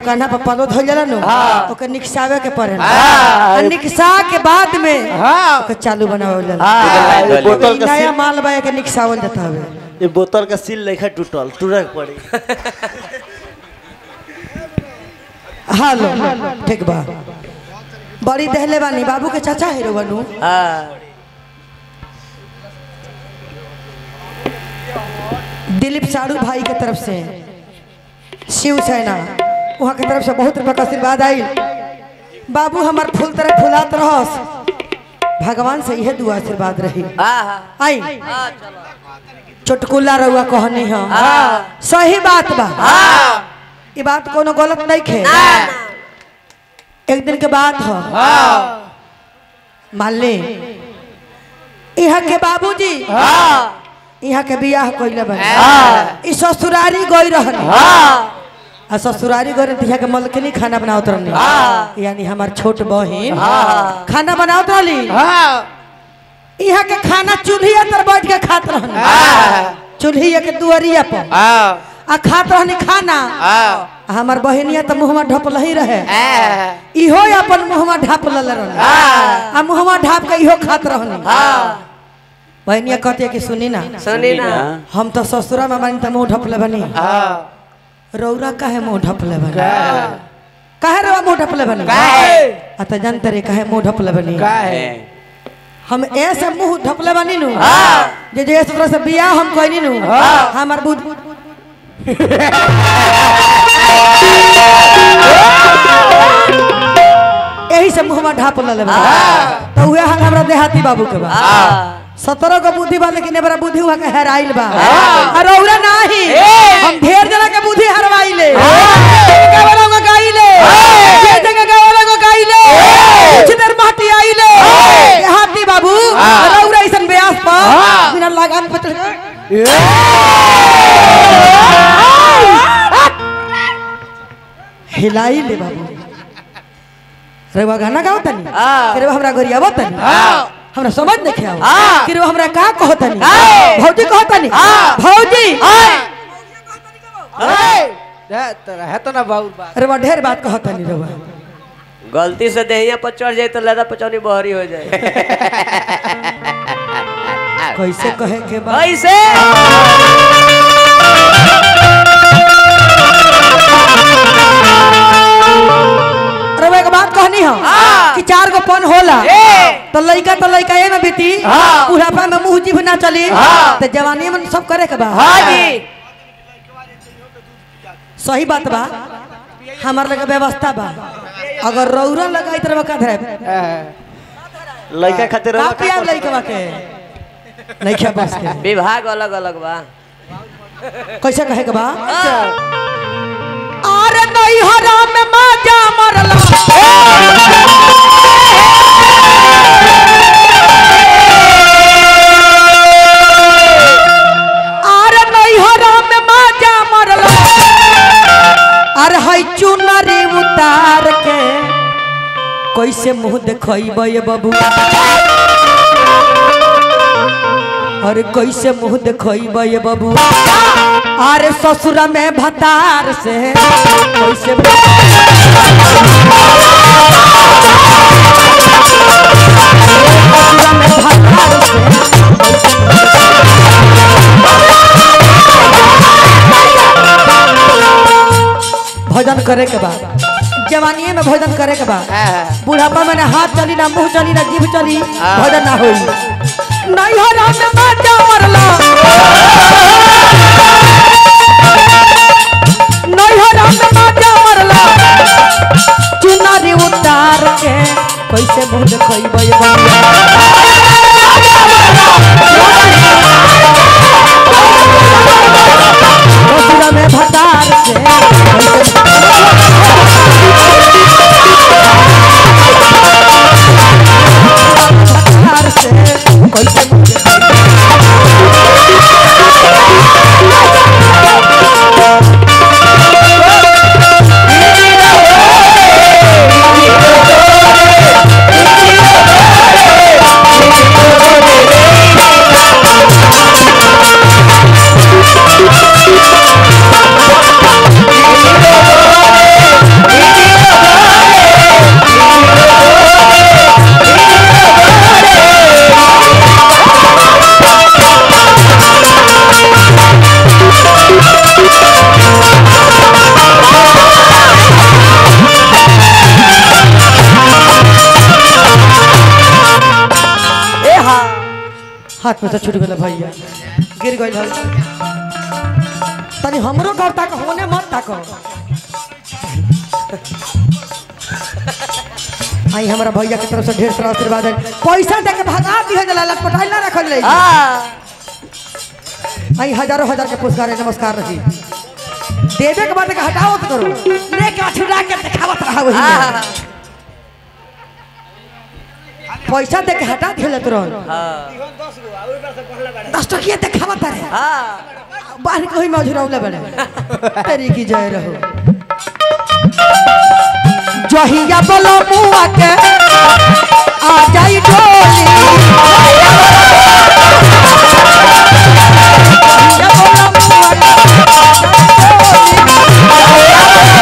कान्हा पर पलो धोल जाला नु ओके निकसावे के पड़े हाँ। आ निकसा के बाद में हाँ ओके चालू बनावल जाला हाँ, ये ई बोतल का नया सील माल बा के निकसावल जाता हवे ये बोतल का सील लेखा टूटल टूटक पड़ी हालो ठीक बा बड़ी दहले बानी बाबू के चाचा है रोवनु हाँ दिलीप साड़ू भाई के तरफ से शिव सेना वहाँ के तरफ से बहुत रुपया का आशीर्वाद आई बाबू हमार फूल तरह फुलात रहस भगवान से यह दुआ आशीर्वाद रही हाँ हाँ आई हाँ, चलो चुटकुला रहुआ कहनी है हाँ। सही बात बा हाँ ये बात कोनो गलत नहीं खे ना एक दिन के बात हो मान ले यहाँ के बाबूजी हाँ यहाँ के बियाह कइले बा हाँ। ई ससुरारी गई रहन हाँ आ ससुरारी गई रहन यहाँ के मलकनी खाना बनावत रहनी हाँ। यानी हमार छोट बहिन हाँ। खाना बनावत रहली हाँ यहाँ के खाना चूल्हिया तर बैठ के खात रहन चूल्हिया के दुआरिया पर हाँ आ खात रहनी खाना हाँ आ हमार बहिनिया तो मुहमा ढपल ही रहे हाँ इहो अपन मुहमा ढाप लल रहन आ मुहमा ढाप के इहो खात रहनी हाँ बहनिया कहते कि सुनी ना सुनी ना हम तो ससुरा में बानी तो मुंह ढपले बनी हाँ रौरा काहे मुंह ढपले बनी काहे रौरा मुंह ढपले बनी काहे? आ त जानते रे काहे मुंह ढपले बनी का है हम ऐसे मुंह ढपले बनी नु हाँ। जे जे तरह से बियाह हम कहनी नु हमर बुध यही से मुंह में ढाप ले बनी तो उहे हाल हमरा देहाती बाबू के बा हाँ सत्रह को बुद्धि बा लेकिन एबरा बुद्धि हुआ के हेराइल बा और औरा नाही हम ढेर जना के बुद्धि हरवाइले गावला को गाइले जे जगह गावला को गाइले कुछ देर माटी आइले हाथी बाबू और औरा ऐसन ब्यास पर बिना लगान पे चढ़ हिलाई ले बाबू रेवा गाना गाओ तनी हाँ। रेवा हमरा घरी आवो तनी हमरा समझ नहीं खेआव हाँ। कि रेवा हमरा का कहो तनी हाँ। भौजी कहो तनी हाँ। भौजी है तो ना बहुत बात रेवा ढेर बात कहो तनी रेवा गलती से देहिया पर चढ़ जाए तो लदा पचौनी बहरी हो जाए कैसे कहे के बा कैसे रेवा एक बात कहनी हो हाँ। कि चार गो पन होला ए तो लइका तो लइका ए में बीती हाँ। बुढ़ापा में मुंह जीभ ना चली हाँ। तो जवानी में सब करे के बा हाँ जी सही बात बा हमार लगे व्यवस्था बा अगर रौरा लगाई तरह का धरे लड़का खातिर का पिया लइकवा के नहीं खे बस के विभाग अलग अलग बा कैसे कहे के बा अरे नहीं हराम में माजा मरला अरे नहीं हराम में माजा मरला अरे हई चुनरी उतार के कैसे मुंह देखब ये बबू अरे कैसे मुंह देखब ये बबू अरे ससुर में भतार से कैसे ससुर में भतार से भोजन करे के बाद जवानी में भोजन करे के बाद बुढ़ापा में ना हाथ चली ना मुंह चली ना जीभ चली भोजन ना होई नहीं हो रहा में माजा मरला नहीं हो रहा में माजा मरला चुनारी उतार के कैसे मुंह देखइब ये बनिया ससुरा में भतार से कैसे भतार से कैसे मुंह देखइब Thank हाथ में से छूट गया भैया गिर गई हल तनी हमरो घर तक होने मत तक आई हमारा भैया की तरफ से ढेर सारा आशीर्वाद है पैसा दे के भगा दिया जला लटपटाई ना रखल रही हाँ आई हजारों हजार के पुरस्कार है नमस्कार रही देवे के बाद के हटाओ तो करो लेके अठुरा के दिखावत रहा वही में। पैसा दे के हटा दिया तुरंत हाँ दस टकिया दिखावत रहे हाँ बाहर कोई मौजूद बड़े तेरी की जय रहो जहिया बोलो मुआ के आ जाई डोली जहिया बोलो मुआ के, आ जाई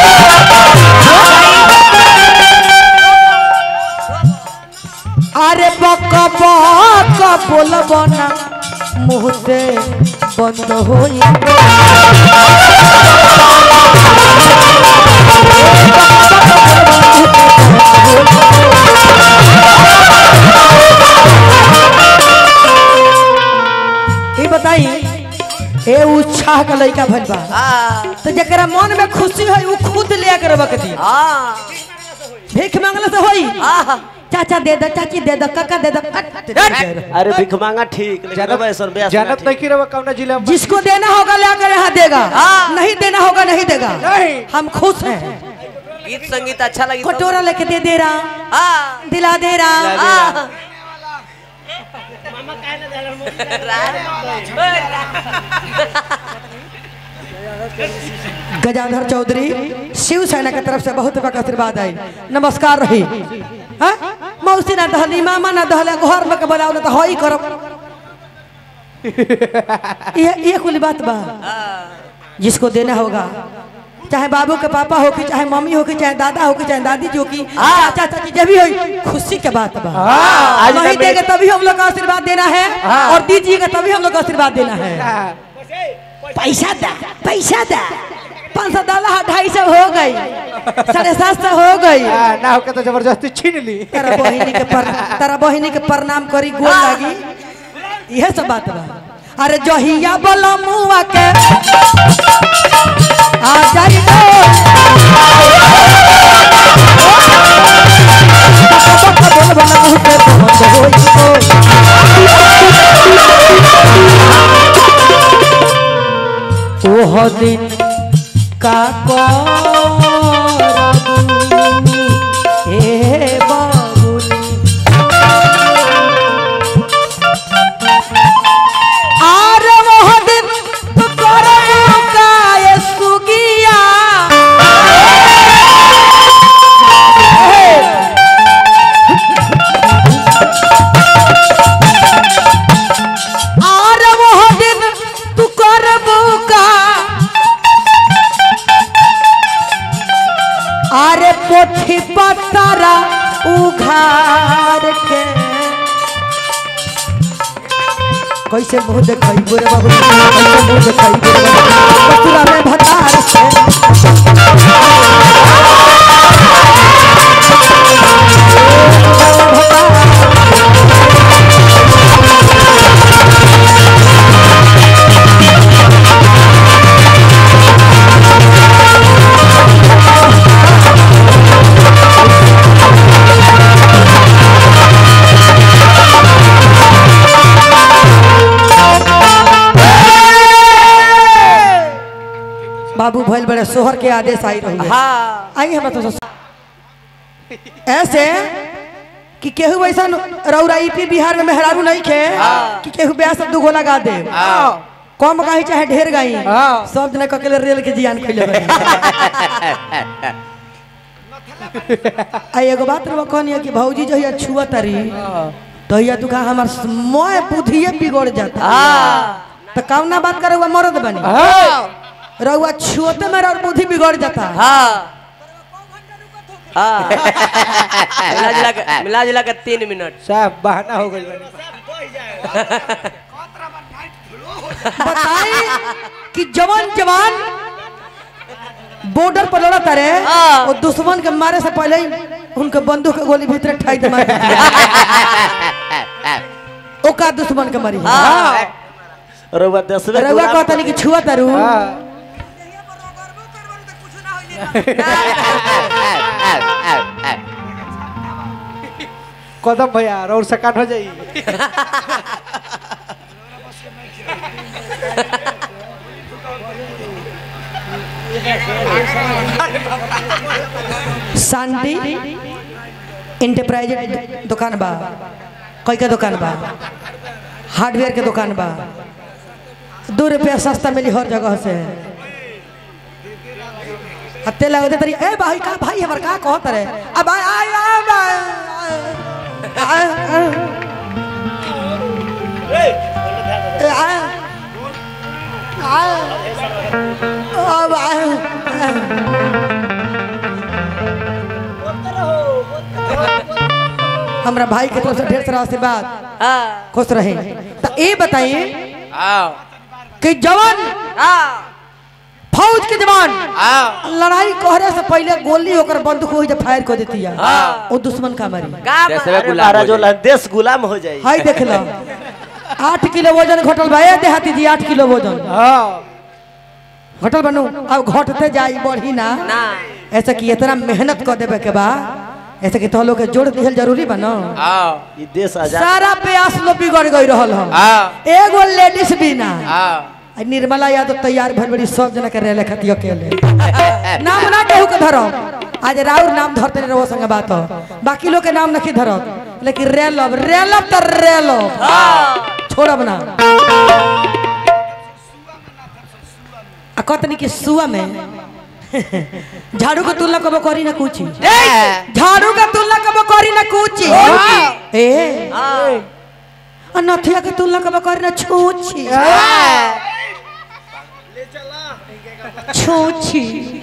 डोली। अरे बक बक बोलब ना मुँह से बंद होई ई बताई ए उत्साह का लड़का भइल बा हाँ तो जकरा मन में खुशी होई उ खुद ले कर रख दी हाँ भीख मांगले से होई हाँ चाचा दे दो चाची दे दो काका दे दो अरे भिख मांगा ठीक लेकिन अब ऐसा ब्यास जनत नहीं की रवा कौन जिला में जिसको देना होगा लेकर यहाँ देगा हाँ। नहीं देना होगा नहीं देगा नहीं। हम खुश हैं गीत संगीत अच्छा लगी तो- कटोरा लेके दे दे रहा हाँ दिला दे रहा हाँ गजाधर चौधरी शिव सेना के तरफ से बहुत बड़ा आशीर्वाद है नमस्कार रही हाँ? मौसी ना दहली मामा ना दहले घर में के बोलाओ ना तो हई करब ये ये कुल बात बा जिसको देना होगा चाहे बाबू के पापा हो कि चाहे मम्मी हो कि चाहे दादा हो कि चाहे दादी जी हो कि चाचा चाची जब भी हो खुशी के बात बा आज नहीं तक देंगे तभी हम लोग का आशीर्वाद देना है और दीजिएगा तभी हम लोग का आशीर्वाद देना है पैसा दा पैसा दा पाँच सौ डाला ढाई सौ हो गई साढ़े सात सौ हो गई हाँ, ना होके तो जबरदस्ती छीन ली तारा बहिनी के पर तारा बहिनी के प्रणाम करी गोल लागी यह सब बात बा अरे जहिया बोला मुआ के आ जाई तो बोल बोल मुँह के बंद होई तो ओह दिन का करबू हे बाबुनी आर वह दिन तो करबू का ये सुगिया आर वह दिन तू करबू का अरे पोथी पतरा उघार के कैसे मुंह देखाई गोरे बाबू कैसे मुंह देखाई गोरे बाबू कतुरा में भतार से बाबू भइल बड़े सोहर के आदेश आई रही हाँ आई हम तो ऐसे कि केहू ऐसा रौरा यूपी बिहार में मेहरारू नहीं खे कि केहू ब्याह सब दुगो लगा दे कम गाई चाहे ढेर गाई हाँ। सब जना ककेले रेल के जियान खइले बानी। आ एगो बात रे कहनी कि भौजी जो है छुआ तारी तो या तू कहा हमार मोय बुद्धिए बिगड़ जाता हाँ तो कौना बात करे हुआ मरद बनी रउआ छुअते मेरा और बुद्धि बिगड़ जाता हाँ हाँ मिला जुला के मिला जुला के तीन मिनट साहब बहाना हो गई बनी बताई कि जवान जवान बॉर्डर पर लड़ा तारे हाँ। और दुश्मन के मारे से पहले ही उनके बंदूक के गोली भीतर ठाई दे मार देती है। ओका दुश्मन के मरी हाँ रउआ दसवे रउआ गुलाम कहता नहीं कि छुआ तारू हाँ कदम भैया और सकान हो जाई शांति इंटरप्राइज दुकान बा कई के दुकान बा हार्डवेयर के दुकान बा दो रुपया सस्ता मिली हर जगह से हत्ते लगते तरी ए भाई का भाई हमर का कहत रे अब आ आ आ अब हमरा भाई के तरफ से ढेर सारा आशीर्वाद हाँ खुश रहे तो ये बताइए हाँ कि जवान हाँ फौज के जवान हाँ लड़ाई कहरे से पहले गोली होकर बंदूक हो जब फायर कर देती है हाँ। वो दुश्मन का मारी का अरे महाराज वाला देश गुलाम हो जाई हाय देख लो आठ किलो वजन घटल बा ए देहाती जी आठ किलो वजन हाँ घटल बनू अब घटते जाई बढ़ी ना ना ऐसा कि इतना मेहनत कर देवे के बा ऐसा कि तो लोग के जोड़ दिहल जरूरी बा ना हाँ ई देश आजाद सारा प्रयास लो बिगड़ गई रहल हम हाँ एगो लेडीज भी ना हाँ आ निर्मला यादव तैयार भर बड़ी सब जना के रेले खती अकेले नाम ना केहू के धरब आज राउर नाम धरते नहीं रहो संगे बात हो बाकी लोग के नाम नहीं धरब लेकिन रेलब रेलब तो रेलब छोड़ब ना आ कतनी की सुआ में झाड़ू का तुलना कबो करी ना कुछ झाड़ू का तुलना कबो करी ना कुछ ए आ नथिया के तुलना कबो करी ना छूछी छूछी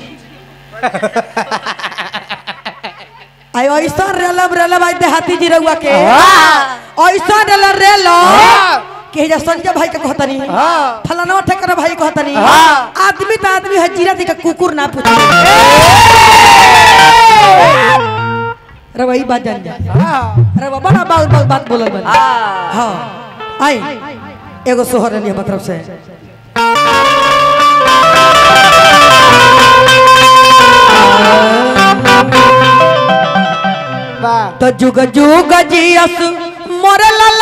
आई ऐसा रेलब रेलब आई देहाती जी रहुआ के ऐसा रेलब रेलब के जा संजय भाई के कहतनी फलाना ठेकर भाई कहतनी आदमी तो आदमी है जीरा दी का कुकुर ना पूछ अरे वही बात जान जा अरे वो बड़ा बात बात बात बोलल बन हाँ आई एगो सोहर लिया मतलब से वाह तो जुग जुग जियस मोर लाल